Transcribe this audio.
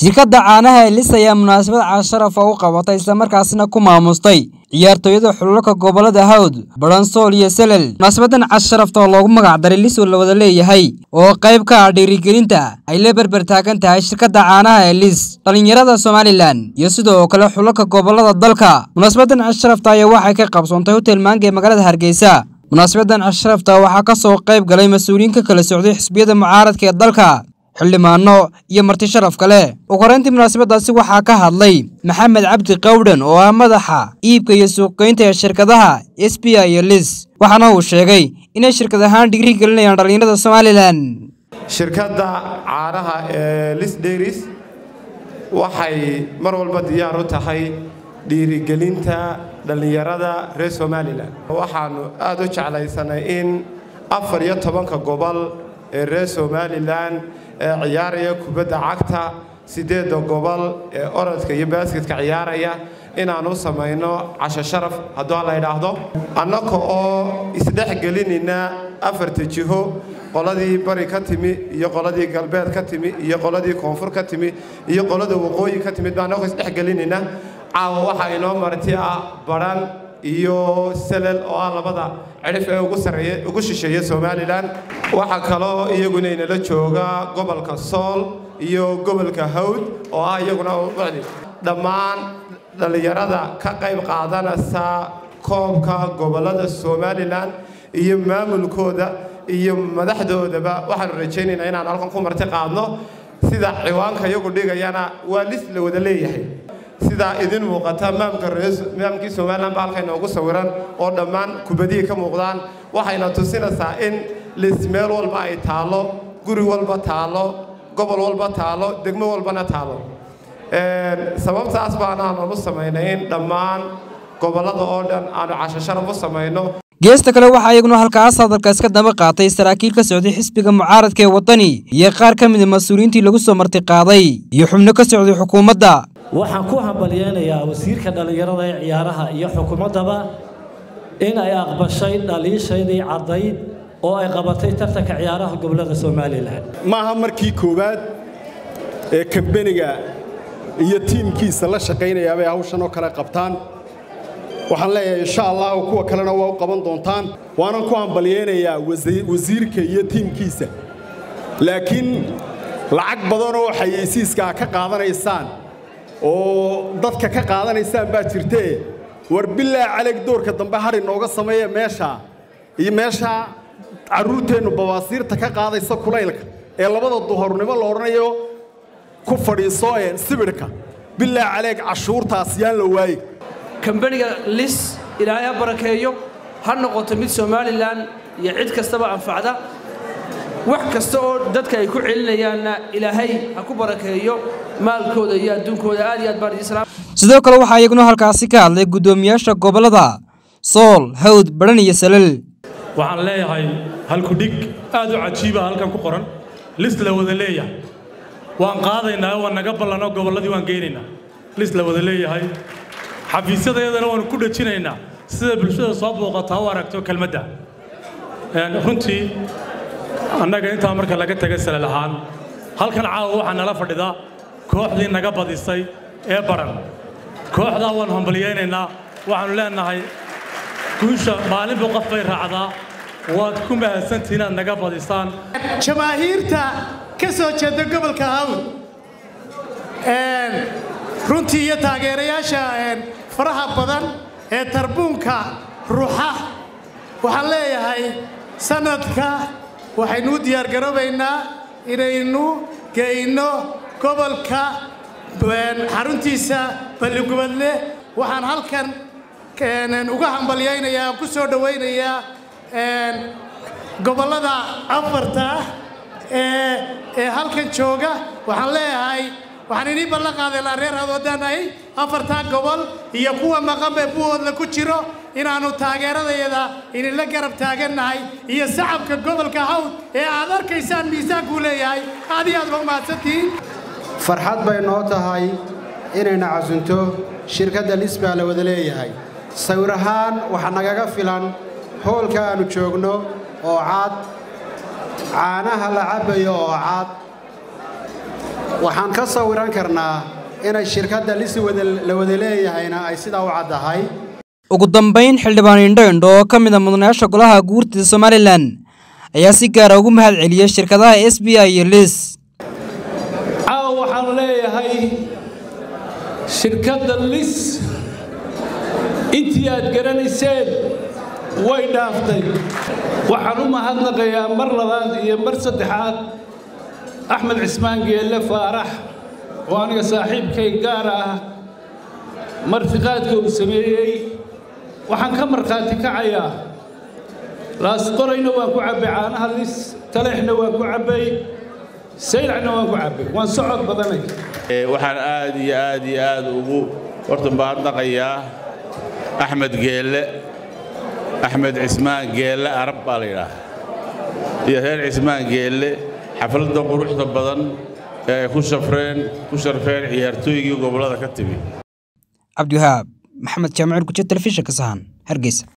shirkadda caanaha elis ayaa munaasabad casharaf oo u qabatay islamarkaasina ku maamustay ciyaartooyada xulalka gobolada hawd baransool iyo selel munaasabadan casharafta oo loogu magac daray lis oo la wada leeyahay oo qayb ka ah dhiirigelinta ay la berber taagan tahay shirkadda caanaha elis dhallinyarada somalilan iyo sidoo kale xulalka gobolada dalka munaasabadan casharafta ayaa waxay ka qabsoontay hotel maanga ee magaalada hargeysa munaasabadan casharafta waxaa ka soo qayb galay mas-uuliyiin ka kala socday xisbiyada mucaaradka ee dalka xildhibaano iyo marti sharaf kale ugu horeyntii munaasabadaasi waxaa ka hadlay maxamed cabdi qawdhan oo ah madaxa iibka iyo suuqgeynta ee shirkadaha s b i iyo lis waxaana uu sheegay inay shirkad ahaan dhigri gelinayaan dhallinyarada somalilan shirkadda caanaha ee lis dairis waxay mar walba diyaar u tahay dhiirigelinta dhallinyarada reer somalilan waxaannu aad u jeclaysanay in afar iyo tobanka gobol ee reer somalilan ee ciyaaraya kubadda cagta siddeedda gobol ee orodka iyo baasketka ciyaaraya inaan u samayno casho sharaf hadduu la idhaahdo annaka oo isdhex gelinayna afarta jiho qoladii bari ka timi iyo qoladii galbeed ka timi iyo qoladii koonfur ka timi iyo qolada waqooyi ka timid baan annakoo isdhex gelinayna caawa waxaa inoo marti ah badhan iyo selel oo ah labada cidhif ee ugu sarreeya ugu shisheeya somalilan waxaa kaloo iyaguna inala jooga gobolka sool iyo gobolka hawd oo ah iyaguna ucdi dhammaan dhallinyarada ka qayb qaadanaysa koobka gobollada somalilan iyo maamulkooda iyo madaxdoodaba waxaanu rajaynaynaa inaan halkan ku marti qaadno sida ciwaanka iyagu dhigayana waa lis la wada leeyahay sidaa idin muuqata maamkii somalilan ba halka inoogu sawiran oo dhammaan kubadihii ka muuqdaan waxayna tusinaysaa in lis meel walba ay taallo guri walba taallo gobol walba taallo degmo walbana taallo sababtaas baanaanu u samaynay in dhammaan gobollada oo dhan aanu casho sharaf u samayno geesta kale waxaa iyaguna halkaas hadalka iska daba qaatay saraakiil ka socday xisbiga mucaaradka ee waddani iyo qaar ka mida mas-uuliyiintii lagu soo marti qaaday iyo xubno ka socday xukuumadda waxaan ku hambalyeynayaa wasiirka dhallinyarada ee ciyaaraha iyo xukuumaddaba in ay aqbashay dhaliishaydii caddayd oo ay qabatay tartanka ciyaaraha gobollada somalilan maaha markii koowaad ee kambeniga iyo tiimkiisa la shaqaynayaa bay hawshan oo kale qabtaan waxaan leeyahay insha allah kuwa kalena waa u qaban doontaan waanan ku hambalyeynayaa wasiirka iyo tiimkiisa laakiin lacag badanoo xayeysiiska ka qaadanaysaan oo dadka ka qaadanaysaan baa jirtee war bilaa caleg doorka dambe har inooga sameeya meeshaa iyo meeshaa carruurteennu bawaasiirta ka qaadaysa kulaylka ee labada duhornimo la odhanayo ku fadhiiso ee sibidhka bilaa caleeg cashuurtaas yaan la waaye kambaniga lis ilaahay ha barakeeyo ha noqoto mid somalilan iyo cid kastaba anfacda wax kasta oo dadka ay ku celinayaanna ilaahay ha ku barakeeyo maalkooda iyo adduunkooda aad iyo aad baan idin salaam sidoo kale waxaa iyaguna halkaasi ka hadlay guddoomiyaasha gobollada sool hawd badhan iyo salal waxaan leeyahay halkudhig aad u cajiiba halkan ku qoran lis la wada leeyahay waan qaadaynaa waan naga ballanoo gobolladii waan geynaynaa lis la wada leeyahay xafiisyadayadana waanu ku dhejinaynaa sida bulshada soo booqataa u aragto kelmadda runtii annaga intaa marka laga taga salal ahaan halkan caawa waxaa nala fadhida kooxdii naga badisay ee baran kooxdaa waanu hambalyaynaynaa waxaannu leenahay guusha maalinba qof bay raacdaa waad ku mahadsantihiin inaad naga badisaan jamaahiirta ka soo jeeda gobolka hawd runtii iyo taageerayaasha faraha badan ee tarbuunka ruuxa waxaan leeyahay sannadka waxaynu u diyaargaroobaynaa inaynu geyno gobolka xaruntiisa balligubadle waxaan halkan uga hambalyaynayaa ku soo dhowaynayaa gobollada afarta ee halkan jooga waxaan leeyahay waxaan inii ballan qaadaynaa reer hadoodanahay afartaa gobol iyo kuwa maqanbe buhoodla ku jiro inaannu taageeradayada idinla garab taagannahay iyo sacabka gobolka hawd ee aad arkaysaan miisaankuu leeyahay aad iyo aad ba umahadsantihiin farxad bay noo tahay inayna casunto shirkadda lis baa la wada leeyahay sawir ahaan waxaa nagaga filan hoolka aannu joogno oo cad caanaha la cabbayo oo cad waxaan ka sawiran karnaa inay shirkadda lis la wada leeyahayna ay sidaa u caddahay ugu dambayn xildhibaan indho indho oo ka mid a mudanayaasha golaha guurtida somalilan ayaa si gaara ugu mahad celiyey shirkadaha s b i iyo lis caawa waxaan leeyahay shirkadda lis intii aad garanayseen way dhaaftay waxaan u mahadnaqayaa mar labaad iyo mar saddexaad axmed cismaan geelle faarax oo aniga saaxiibkay gaar ah martiqaadka uu sameeyey waxaan ka markhaati kacayaa laasqorayna waan ku cabbay caanaha lis taleexna waan ku cabbay saylacna waan ku cabbay waan socod badanay waxaan aad iyo aad iyo aad ugu horta mahadnaqayaa axmed geelle axmed cismaan geelle arab baa la yidhaaha iyo reer cismaan geelle xafladda quruxda badan ee ay ku shafreen ku sharfeen ciyaartooygii gobollada ka timi cabdiwahaab maxamed jaamacir gujo telefishinka sahan hargeysa